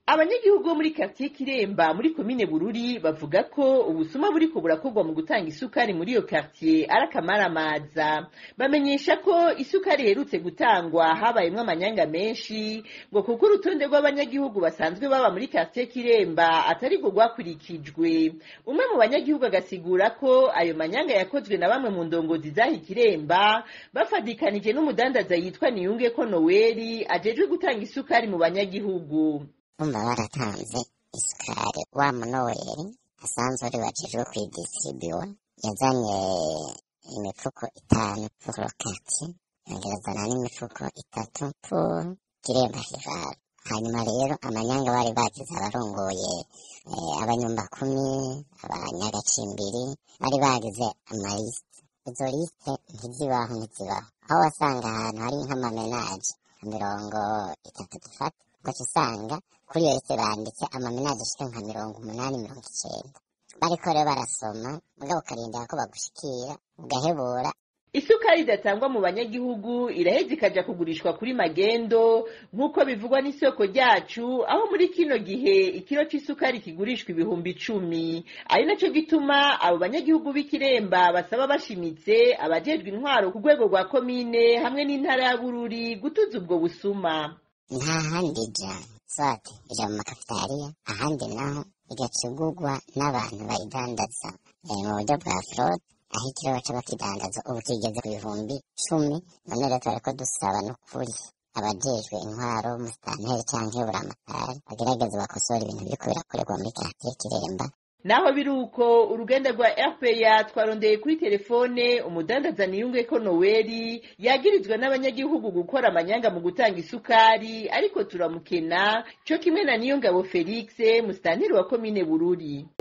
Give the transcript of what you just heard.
abanyagihugu bo muri quartier kiremba muri komine bururi bavuga ko ubusuma buriko burakorwa mu gutanga isukari muri iyo quartier ari akamaramaza bamenyesha ko isukari iherutse gutangwa habayemwo amanyanga menshi ngo kuko urutonde rw'abanyagihugu basanzwe baba muri quartier kiremba atari rwo rwakurikijwe umwe mu banyagihugu agasigura ko ayo manyanga yakozwe na bamwe mu ndongozi zaha ikiremba bafadikanije n'umudandaza yitwa niyunge ko noweli ajejwe gutanga isukari mu banyagihugu bumva baratanze isukari wa munoweri asanzwe ari wajejwe kuyidisiribiwa yazanye imifuko itanu pour kati yongera azana n'imifuko itatu pour kiremba hirara hanyuma rero amanyanga bari bagize abarongoye abanyumba kumi abanyagacimbiri bari bagize amalisite izo lisite ntizibaho ntizibaho aho wasanga ahantu hari nk'amamenaje mirongo itatu dufata ugaca usanga kuri iyo liste banditse amamenaje ashika nka mirongo umunani mirongo icenda bariko rero barasoma mugabo ukarindira ko bagushikira ugahebura isukari idatangwa mu banyagihugu iraheza ikaja kugurishwa kuri magendo nk'uko bivugwa n'isoko ryacu aho muri kino gihe ikiro c'isukari kigurishwa ibihumbi icumi ari naco gituma abo banyagihugu b'ikiremba basaba bashimitse abajejwe intwaro ku rwego rwa komine hamwe n'intara ya bururi gutuza ubwo busuma nta handi ija swate ija mu makafitariya ahandi naho igacugurwa n'abantu bayidandaza mu buryo bwa fraude aho ikiro baca bakidandaza ubu kigeze ku bihumbi cumi none rero turariko dusaba n'ukuri abajejwe intwaro musitanteri canke buramatari bagerageze bakosora ibintu biriko birakorerwa muri karatiye kiremba naho biri uko uruganda rwa rpa twarondeye kuri telefone umudandaza niyunge ko noweli yagirizwa n'abanyagihugu gukora amanyanga mu gutanga isukari ariko turamukena co kimwe na niyongabo felix musitanteri wa komine bururi